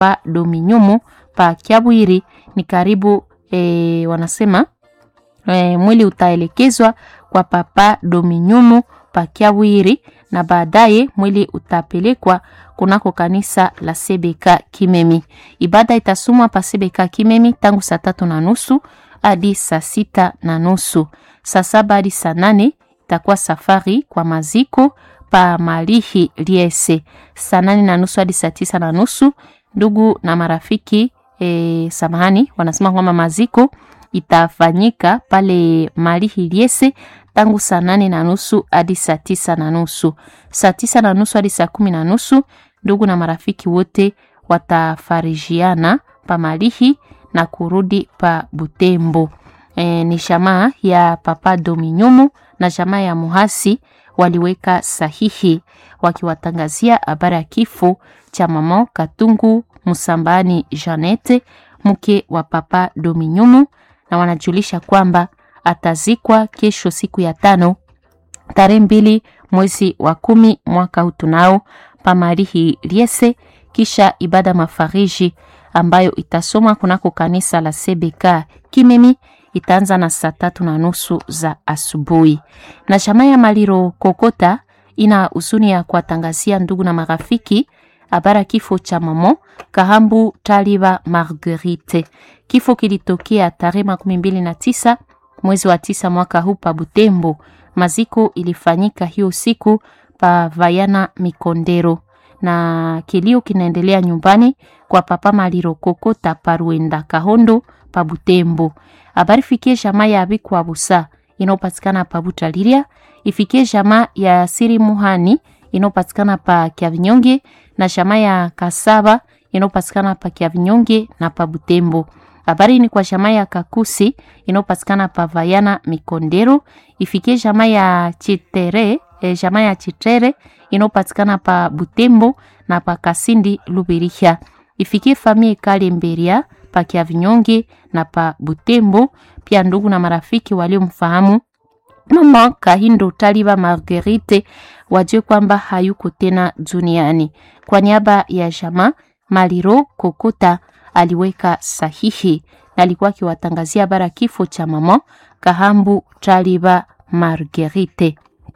pa Dominyumu pa Kiabwiri ni karibu e, wanasema e, mwili utaelekezwa kwa papa Dominyumu pa Kiabwiri na baadaye mwili utapelekwa kunako kanisa la Sebeka Kimemi. Ibada itasomwa pa Sebeka Kimemi tangu saa tatu na nusu hadi saa sita na nusu. Saa saba hadi saa nane itakuwa safari kwa maziko pa Malihi Liese. Saa nane na nusu hadi saa tisa na nusu ndugu na marafiki e, samahani, wanasema kwamba maziko itafanyika pale Malihi Liese tangu saa nane na nusu hadi saa tisa na nusu. Saa tisa na nusu hadi saa kumi na nusu ndugu na marafiki wote watafarijiana pa Malihi na kurudi pa Butembo. E, ni jamaa ya Papa Dominyumu na jamaa ya Muhasi waliweka sahihi wakiwatangazia habari ya kifo cha mama Katungu Musambani Janete mke wa Papa Dominyumu, na wanajulisha kwamba atazikwa kesho siku ya tano tarehe mbili mwezi wa kumi mwaka huu tunao pamarihi liese, kisha ibada mafariji ambayo itasomwa kunako kanisa la CBK Kimemi itaanza na saa tatu na nusu za asubuhi. Na jamaa ya Maliro Kokota ina huzuni ya kuwatangazia ndugu na marafiki habara kifo cha mamo Kahambu Taliba Marguerite. Kifo kilitokea tarehe makumi mbili na tisa mwezi wa tisa mwaka huu pa Butembo. Maziko ilifanyika hiyo siku pa Vayana Mikondero, na kilio kinaendelea nyumbani kwa papa Maliro Kokota Paruenda Kahondo pa Butembo. Habari fikie jamaa ya Abikwa Busa inayopatikana pa Butaliria, ifikie jamaa ya Siri Muhani inayopatikana pa Kiavinyonge na jamaa ya Kasaba inayopatikana pa Kiavinyonge na pa Butembo. Habari ni kwa jamaa ya Kakusi inayopatikana pa Vayana Mikondero, ifikie jamaa ya Chitere, eh, jamaa ya Chitere inayopatikana pa Butembo na pa Kasindi Lubiriha. Ifikie famie Kale Mberia pa Kiavinyonge na pa Butembo. Pia ndugu na marafiki waliomfahamu mama Kahindo Taliba Marguerite wajue kwamba hayuko tena duniani. Kwa niaba ya jamaa Maliro Kokota aliweka sahihi na alikuwa akiwatangazia bara kifo cha mama Kahambu Taliba Marguerite.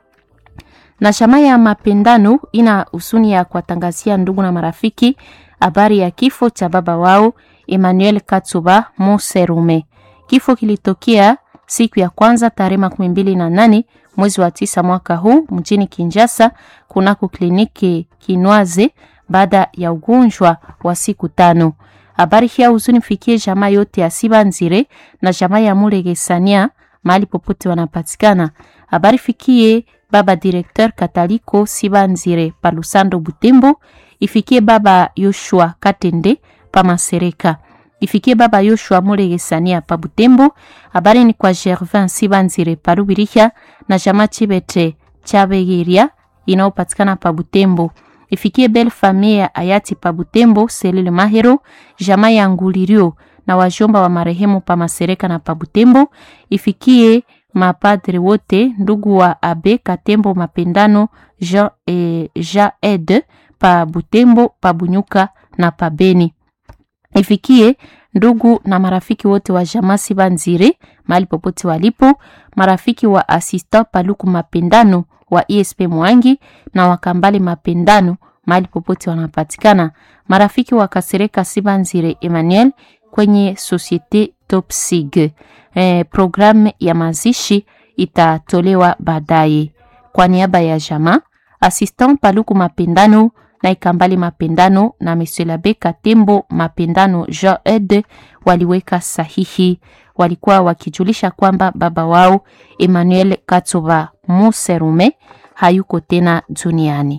Na jamaa ya mapendano ina husuni ya kuwatangazia ndugu na marafiki habari ya kifo cha baba wao Emmanuel Katsuba Muserume. Kifo kilitokea siku ya kwanza tarehe makumi mbili na nane mwezi wa tisa mwaka huu mjini Kinshasa kunako kliniki Kinwaze baada ya ugonjwa wa siku tano. Habari hii huzuni fikie jamaa yote ya Sibanzire na jamaa ya Mulegesania mahali popote wanapatikana. Habari fikie baba directeur Kataliko Sibanzire pa Lusando Butembo, ifikie baba Yoshua Katende pa Masereka ifikie baba Yoshua Mulegesania pa Butembo. Habari ni kwa Gervin Sibanzire pa Rubiriha na jamaa Chibete Chabegiria inayopatikana pa Butembo. Ifikie belle famille ya hayati pa Butembo Selile Mahero, jamaa ya Ngulirio na wajomba wa marehemu pa Masereka na pa Butembo. Ifikie mapadre wote ndugu wa Abe Katembo Mapendano Jean, eh, Jean Ed pa Butembo pa Bunyuka na pa Beni ifikie ndugu na marafiki wote wa jamaa Sibanzire mahali popote walipo, marafiki wa assistant Paluku Mapendano wa ESP Mwangi na wakambale Mapendano mahali popote wanapatikana, marafiki wa Kasereka Sibanzire Emmanuel kwenye Societe Top Sig. Eh, programu ya mazishi itatolewa baadaye. Kwa niaba ya jamaa assistant Paluku Mapendano na Ikambali Mapendano na Monsieur Labe Katembo Mapendano Jean Ed waliweka sahihi. Walikuwa wakijulisha kwamba baba wao Emmanuel Katsoba Muserume hayuko tena duniani.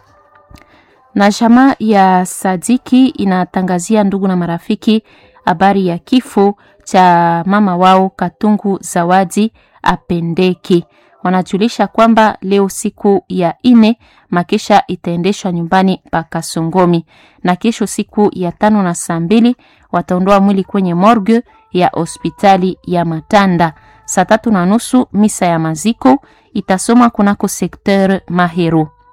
Na jamaa ya Sadiki inatangazia ndugu na marafiki habari ya kifo cha mama wao Katungu Zawadi Apendeki wanajulisha kwamba leo siku ya ine makesha itaendeshwa nyumbani pa Kasongomi, na kesho siku ya tano na saa mbili wataondoa mwili kwenye morgue ya hospitali ya Matanda. Saa tatu na nusu misa ya maziko itasoma kunako sekteur Mahero.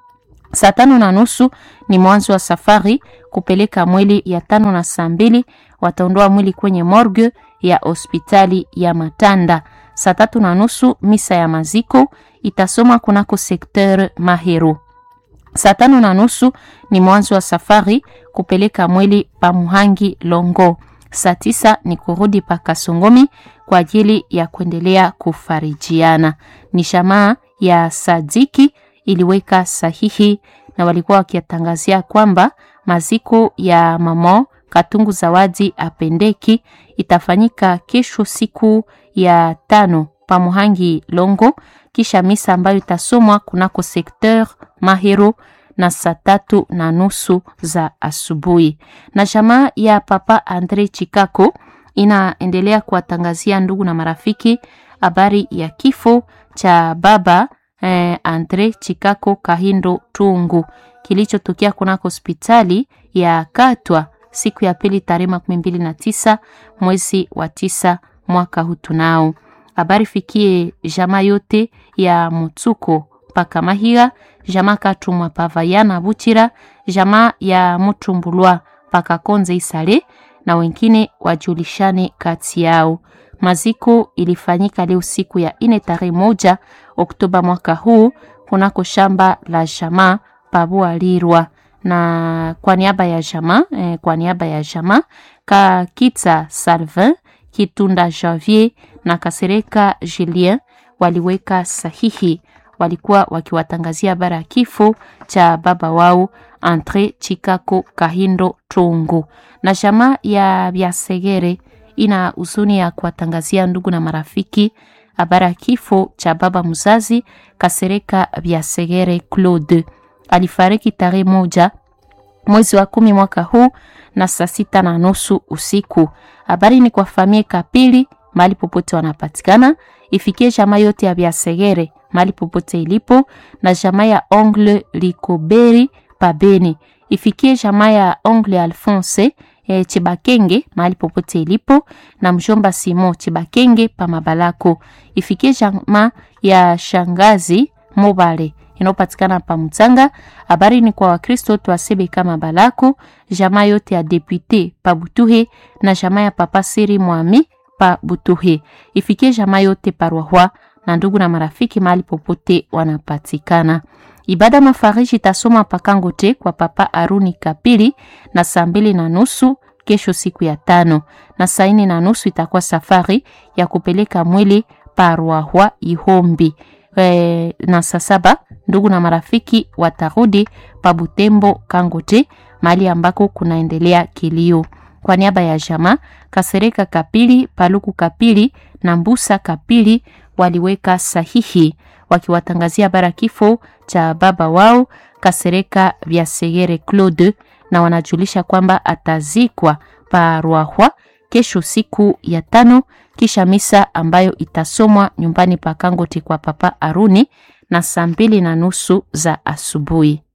Saa tano na nusu ni mwanzo wa safari kupeleka mwili ya tano na saa mbili wataondoa mwili kwenye morgue ya hospitali ya Matanda. Saa tatu na nusu misa ya maziko itasoma kunako sekteur Mahero. Saa tano na nusu ni mwanzo wa safari kupeleka mwili pa Muhangi Longo. Saa tisa ni kurudi pa Kasongomi kwa ajili ya kuendelea kufarijiana. Ni shamaa ya Sadiki iliweka sahihi na walikuwa wakiatangazia kwamba maziko ya mamo Katungu Zawadi Apendeki itafanyika kesho siku ya tano pa Muhangi Longo, kisha misa ambayo itasomwa kunako sekteur Mahero na saa tatu na nusu za asubuhi. Na jamaa ya Papa Andre Chikako inaendelea kuwatangazia ndugu na marafiki habari ya kifo cha baba eh, Andre Chikako Kahindo Tungu kilichotokea kunako hospitali ya Katwa siku ya pili tarehe makumi mbili na tisa mwezi wa tisa mwaka huu. Tunao habari fikie jamaa yote ya Mutsuko paka Mahira, jamaa Katumwa Pavayana Buchira, jamaa ya Mutumbulwa paka Konze Isale na wengine wajulishane kati yao. Maziko ilifanyika leo siku ya ine tarehe moja Oktoba mwaka huu kunako shamba la jamaa Pabua Lirwa na kwa niaba ya jamaa eh, kwa niaba ya jamaa Kakita Salvin Kitunda Janvier na Kasereka Julien waliweka sahihi, walikuwa wakiwatangazia bara ya kifo cha baba wao Andre Chikako Kahindo Tungu. Na jamaa ya Biasegere ina huzuni ya kuwatangazia ndugu na marafiki habari ya kifo cha baba mzazi Kasereka Biasegere Claude alifariki tarehe moja mwezi wa kumi mwaka huu na saa sita na nusu usiku. Habari ni kwa familia Kapili mahali popote wanapatikana, ifikie jamaa yote ya Biasegere mahali popote ilipo, na jamaa ya Ongle Likoberi Pabeni, ifikie jamaa ya Ongle Alphonse e, Chibakenge mahali popote ilipo, na mjomba Simon Chibakenge pa Mabalako, ifikie jamaa ya shangazi Mobale inayopatikana pa Mutanga. Habari ni kwa Wakristo twasebe kama Balako, jamaa yote ya depute pa Butuhe na jamaa ya papa Siri Mwami pa Butuhe, ifikie jamaa yote parwahwa na ndugu na marafiki mahali popote wanapatikana. Ibada mafariji itasoma pakangote kwa papa Aruni Kapili na saa mbili na nusu kesho siku ya tano, na saa nne na nusu itakuwa safari ya kupeleka mwili parwahwa Ihombi. E, na saa saba ndugu na marafiki watarudi pa Butembo Kangote, mahali ambako kunaendelea kilio. Kwa niaba ya jamaa Kasereka Kapili, Paluku Kapili na Mbusa Kapili waliweka sahihi wakiwatangazia bara kifo cha baba wao Kasereka Biasegere Claude, na wanajulisha kwamba atazikwa pa Rwahwa kesho siku ya tano, kisha misa ambayo itasomwa nyumbani pa Kangote kwa papa Aruni na saa mbili na nusu za asubuhi.